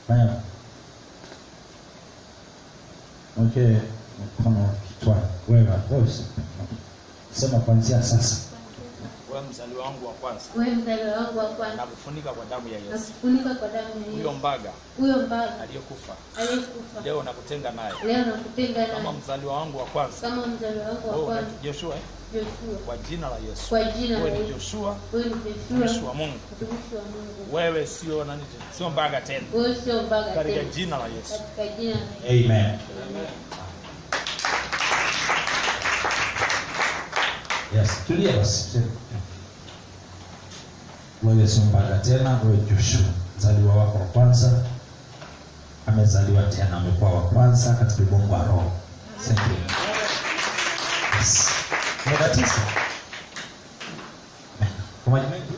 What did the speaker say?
fanya okay mkono kichwani wewe wewe sema kuanzia sasa wewe mzaliwa wangu wa kwanza wewe mzaliwa wangu wa kwanza nakufunika kwa damu ya na Yesu kufunika kwa damu ya huyo Yesu mbaga huyo mbaga aliyekufa aliyekufa leo nakutenga naye leo nakutenga kama naye mzaliwa wangu wa kwanza kama mzaliwa wangu wa wewe kwanza unaitwa Joshua eh? Joshua kwa jina la Yesu kwa jina la wewe ni Yesu Joshua wewe ni mtumishi Joshua wa Mungu mtumishi wa Mungu wewe sio nani tena? sio mbaga tena wewe sio mbaga katika tena jina la Yesu katika jina la Yesu amen yes tulia basi wewe sio mbaga tena wewe joshua mzaliwa wako wa kwanza amezaliwa tena amekuwa wa kwanza katika ubongo wa roho Thank you. Yes. Umebatizwa? Kwa maji mengi